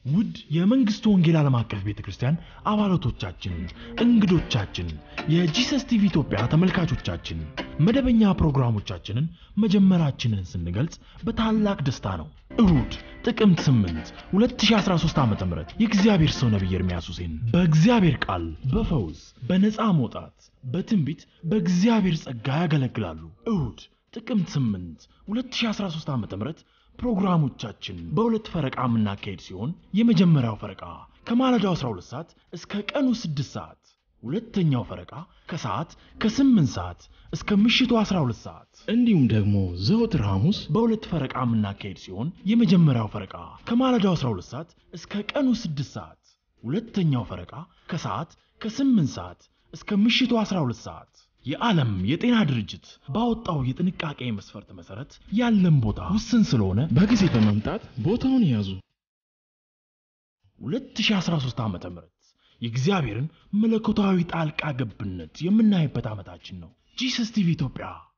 ውድ የመንግስቱ ወንጌል ዓለም አቀፍ ቤተ ክርስቲያን አባላቶቻችን፣ እንግዶቻችን፣ የጂሰስ ቲቪ ኢትዮጵያ ተመልካቾቻችን መደበኛ ፕሮግራሞቻችንን መጀመራችንን ስንገልጽ በታላቅ ደስታ ነው። እሁድ ጥቅምት 8 2013 ዓ ም የእግዚአብሔር ሰው ነቢይ ኤርምያስ ሁሴን በእግዚአብሔር ቃል፣ በፈውስ፣ በነፃ መውጣት፣ በትንቢት በእግዚአብሔር ጸጋ ያገለግላሉ። እሁድ ጥቅምት 8 2013 ዓ ም ፕሮግራሞቻችን በሁለት ፈረቃ የምናካሄድ ሲሆን የመጀመሪያው ፈረቃ ከማለዳው 12 ሰዓት እስከ ቀኑ 6 ሰዓት፣ ሁለተኛው ፈረቃ ከሰዓት ከ8 ሰዓት እስከ ምሽቱ 12 ሰዓት እንዲሁም ደግሞ ዘወትር ሐሙስ በሁለት ፈረቃ የምናካሄድ ሲሆን የመጀመሪያው ፈረቃ ከማለዳው 12 ሰዓት እስከ ቀኑ 6 ሰዓት፣ ሁለተኛው ፈረቃ ከሰዓት ከ8 ሰዓት እስከ ምሽቱ 12 ሰዓት የዓለም የጤና ድርጅት ባወጣው የጥንቃቄ መስፈርት መሰረት ያለን ቦታ ውስን ስለሆነ በጊዜ በመምጣት ቦታውን ያዙ። 2013 ዓ ም የእግዚአብሔርን መለኮታዊ ጣልቃ ገብነት የምናይበት ዓመታችን ነው። ጂሰስ ቲቪ ኢትዮጵያ